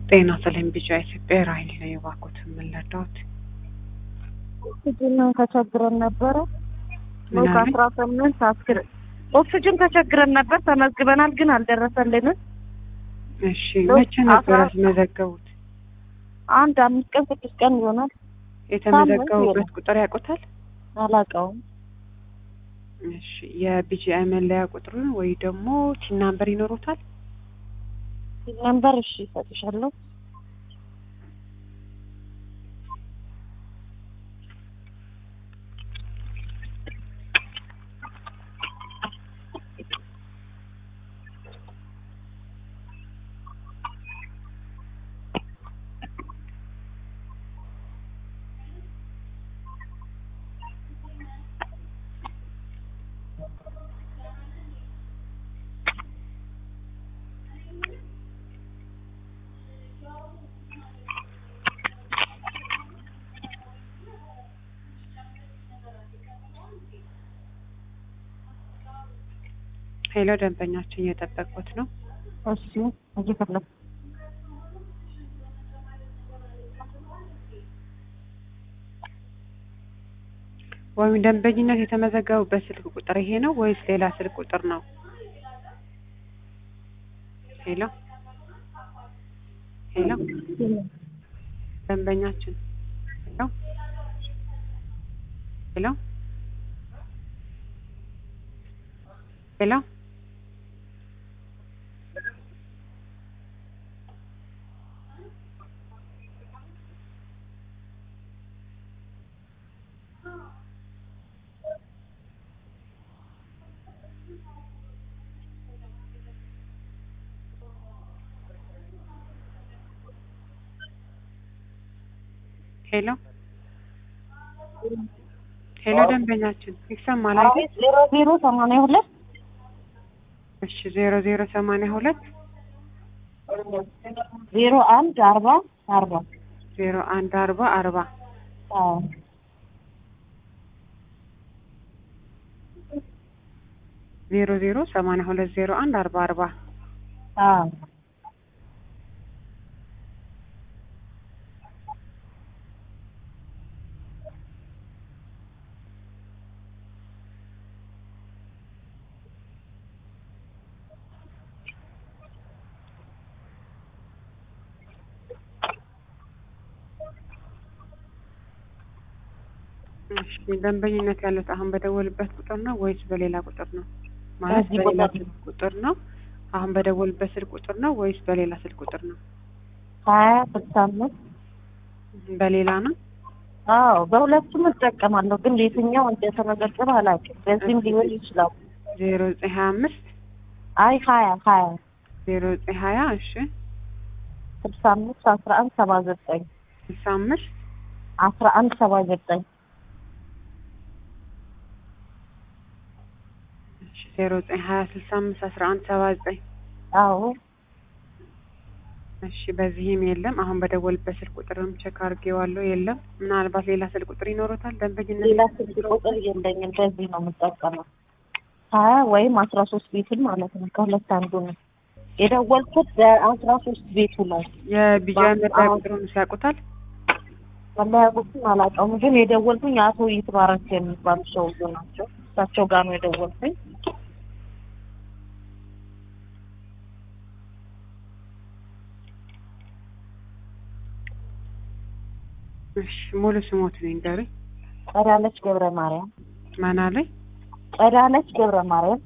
ጤና ይስጥልኝ ቢጫ ኢትዮጵያ ራይል ነው የባኩት የምንረዳውት ኦክሲጅን ተቸግረን ነበረ። ምን አለ? ከአስራ ስምንት አስክር ኦክሲጅን ተቸግረን ነበር። ተመዝግበናል ግን አልደረሰልንም። እሺ መቼ ነበር አስራ- ያስመዘገቡት? አንድ አምስት ቀን ስድስት ቀን ይሆናል። የተመዘገቡበት ሳምንት ቁጥር ያውቁታል? አላውቀውም። እሺ የቢጂአይ መለያ ቁጥሩን ወይ ደግሞ ቲን ናምበር ይኖሩታል? ነምበር እሺ ይሰጥሻለሁ። ሄሎ ደንበኛችን እየጠበቁት ነው። እሺ እየፈለኩ ወይም ደንበኝነት የተመዘገቡበት ስልክ ቁጥር ይሄ ነው ወይስ ሌላ ስልክ ቁጥር ነው? ሄሎ ሄሎ ደንበኛችን ሄሎ ሄሎ ሄሎ ሄሎ ሄሎ ደንበኛችን ይሰማል አይደል? ዜሮ ዜሮ ሰማንያ ሁለት እሺ ዜሮ ዜሮ ሰማንያ ሁለት ዜሮ አንድ አርባ አርባ ዜሮ አንድ አርባ አርባ አዎ ዜሮ ዜሮ ሰማንያ ሁለት ዜሮ አንድ አርባ አርባ አዎ እሺ ደንበኝነት ያሉት አሁን በደወልበት ቁጥር ነው ወይስ በሌላ ቁጥር ነው? ማለት በዚህ በሌላ ቁጥር ስልክ ቁጥር ነው። አሁን በደወልበት ስልክ ቁጥር ነው ወይስ በሌላ ስልክ ቁጥር ነው? ሀያ ስልሳ አምስት በሌላ ነው። አዎ በሁለቱም እጠቀማለሁ፣ ግን የትኛው እንደተመዘገበ አላውቅም። በዚህም ሊሆን ይችላል። ዜሮ ዘጠኝ ሀያ አምስት አይ ሀያ ሀያ ዜሮ ዘጠኝ ሀያ እሺ ስልሳ አምስት አስራ አንድ ሰባ ዘጠኝ ስልሳ አምስት አስራ አንድ ሰባ ዘጠኝ እሺ ዜሮ ዘጠኝ ሀያ ስልሳ አምስት አስራ አንድ ሰባ ዘጠኝ አዎ እሺ በዚህም የለም። አሁን በደወልበት ስልክ ቁጥርም ቼክ አድርጌዋለሁ የለም። ምናልባት ሌላ ስልክ ቁጥር ይኖሩታል ደንበኝነት ሌላ ስልክ ቁጥር የለኝም። በዚህ ነው የምጠቀመው። ሀያ ወይም አስራ ሶስት ቤቱን ማለት ነው። ከሁለት አንዱ ነው የደወልኩት። በአስራ ሶስት ቤቱ ነው። የቢጂአይ መለያ አዎ። ቁጥሩን ሲያውቁታል? መለያ ቁጥሩን አላውቀውም፣ ግን የደወልኩኝ አቶ ይትባረክ የሚባሉ ሰውዬው ናቸው። እሳቸው ጋር ነው የደወልኩኝ። እሺ ሙሉ ስሞትን ይንገሩኝ። ጸዳለች ገብረ ማርያም ማን አለኝ? ጸዳለች ገብረ ማርያም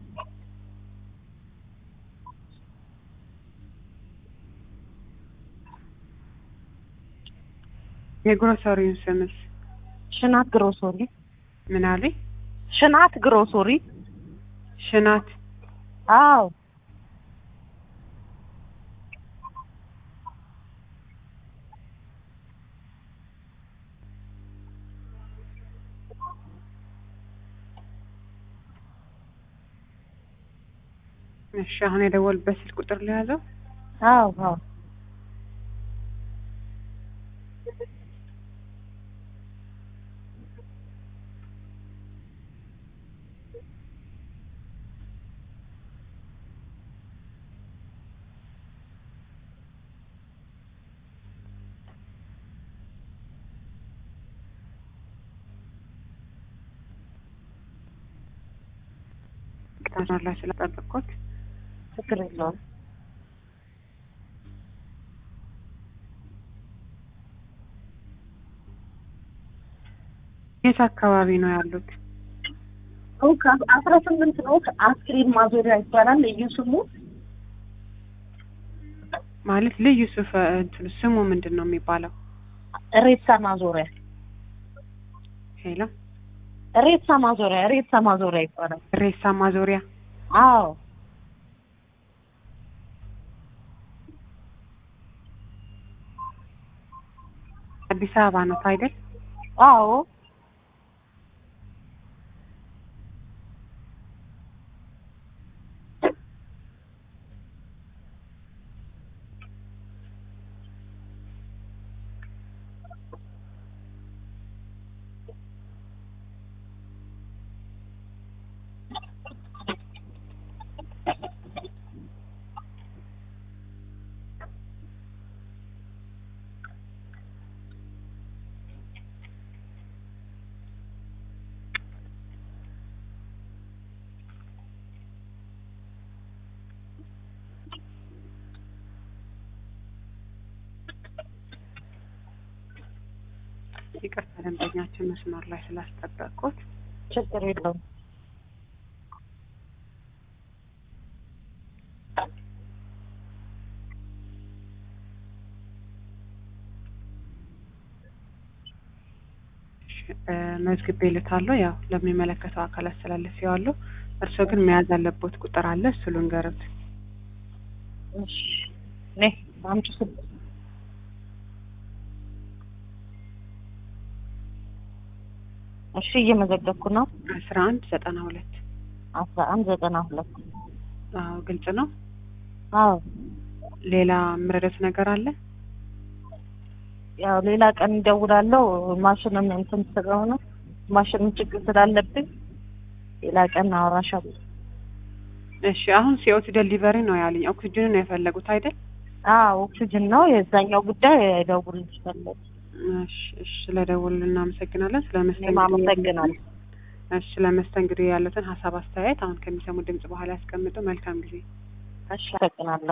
የግሮሰሪውን ስምስ ሽናት ግሮሶሪ ምን አለኝ? ሽናት ግሮሶሪ ሽናት አዎ እሺ አሁን የደወልበት ስልክ ቁጥር ለያዘው አዎ አዎ ይቅርታ መስመር ላይ ስለጠበቅኩት። ችግር የለውም። የት አካባቢ ነው ያሉት? አስራ ስምንት ነው። አስክሬን ማዞሪያ ይባላል ልዩ ስሙ። ማለት ልዩ ስፍ እንትኑ ስሙ ምንድን ነው የሚባለው? ሬሳ ማዞሪያ ሄሎ ሬሳ ማዞሪያ ሬሳ ማዞሪያ ይባላል። ሬሳ ማዞሪያ አዎ አዲስ አበባ ነው አይደል? አዎ ይቅርታ ደንበኛችን መስመር ላይ ስላስጠበቅኩት። ችግር የለውም። መዝግቤ ልታለሁ። ያው ለሚመለከተው አካል አስተላልፌዋለሁ። እርስዎ ግን መያዝ ያለቦት ቁጥር አለ፣ እሱ ልንገሩት። እሺ ነይ አምጪ ስልክ እሺ እየመዘገብኩ ነው። አስራ አንድ ዘጠና ሁለት አስራ አንድ ዘጠና ሁለት አዎ ግልጽ ነው። አዎ ሌላ የምረዳት ነገር አለ? ያው ሌላ ቀን እደውላለሁ። ማሽንም እንትን ስለሆነ ማሽንም ችግር ስላለብኝ ሌላ ቀን አወራሻለሁ። እሺ አሁን ሲኦት ደሊቨሪ ነው ያለኝ። ኦክሲጅን ነው የፈለጉት አይደል? አዎ ኦክሲጅን ነው የዛኛው ጉዳይ ደውልልሽ ፈለግ እሺ እሺ፣ ስለደውል እናመሰግናለን። እኔም ስለመስተንግዶ አመሰግናለሁ። እሺ፣ ስለመስተንግዶ ያሉትን ሀሳብ አስተያየት አሁን ከሚሰሙ ድምጽ በኋላ ያስቀምጡ። መልካም ጊዜ። እሺ አመሰግናለሁ።